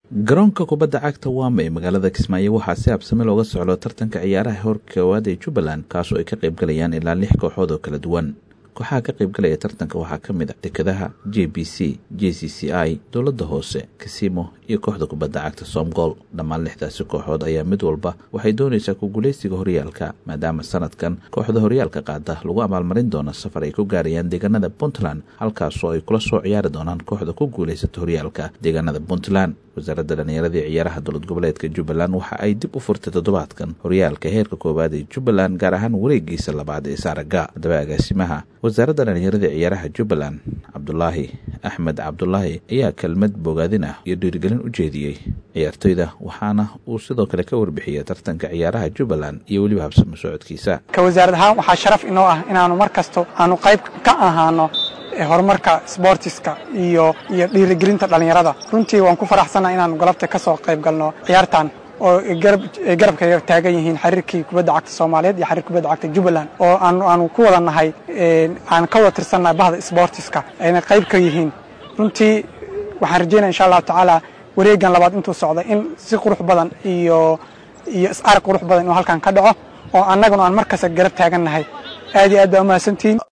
garoonka kubadda cagta waama ee magaalada kismaayo waxaa si habsame looga socdo tartanka ciyaaraha hor koowaad ee jubbaland kaasoo ay ka qaybgalayaan ilaa lix kooxood oo kala duwan kooxaha ka qaybgalaya tartanka waxaa ka mid a dekedaha j b c j c c i dowladda hoose kasimo iyo kooxda kubadda cagta somgol dhammaan lixdaasi kooxood ayaa mid walba waxay doonaysaa ku guulaysiga horyaalka maadaama sanadkan kooxda horyaalka qaada lagu abaalmarin doono safar ay ku gaarayaan deegaanada puntland halkaasoo ay kula soo ciyaari doonaan kooxda ku guulaysata horyaalka deegaanada puntland wasaaradda dhallinyaradii ciyaaraha dowlad goboleedka jubbaland waxa ay dib u furtay toddobaadkan horyaalka heerka koowaad ee jubbaland gaar ahaan wareegiisa labaad ee saaraga haddaba agaasimaha wasaaradda dhallinyaradii ciyaaraha jubbaland cabdulaahi axmed cabdulaahi ayaa kelmad bogaadin ah iyo dhiirigelin u jeediyey ciyaartoyda waxaana uu sidoo kale ka warbixiyey tartanka ciyaaraha jubbaland iyo weliba habsamo socodkiisa ka wasaarad ahaan waxaa sharaf inoo ah inaanu mar kasto aanu qayb ka ahaano horumarka sboortiska iyo iyo dhiirigelinta dhallinyarada runtii waan ku faraxsannaha inaanu galabta ka soo qayb galno ciyaartan oo garabka taagan yihiin xiriirkii kubadda cagta soomaaliyeed iyo xiriir kubadda cagta jubbaland oo aanu ku wada nahay aan ka wada tirsannahay bahda sboortiska ayna qayb ka yihiin runtii waxaan rajeynaya insha allahu tacaala wareegan labaad intuu socda in si qurux badan iyo iyo is-arag qurux badan inuu halkan ka dhaco oo annaguna aan mar kasta garab taagan nahay aad iyo aad baa umahadsantihiin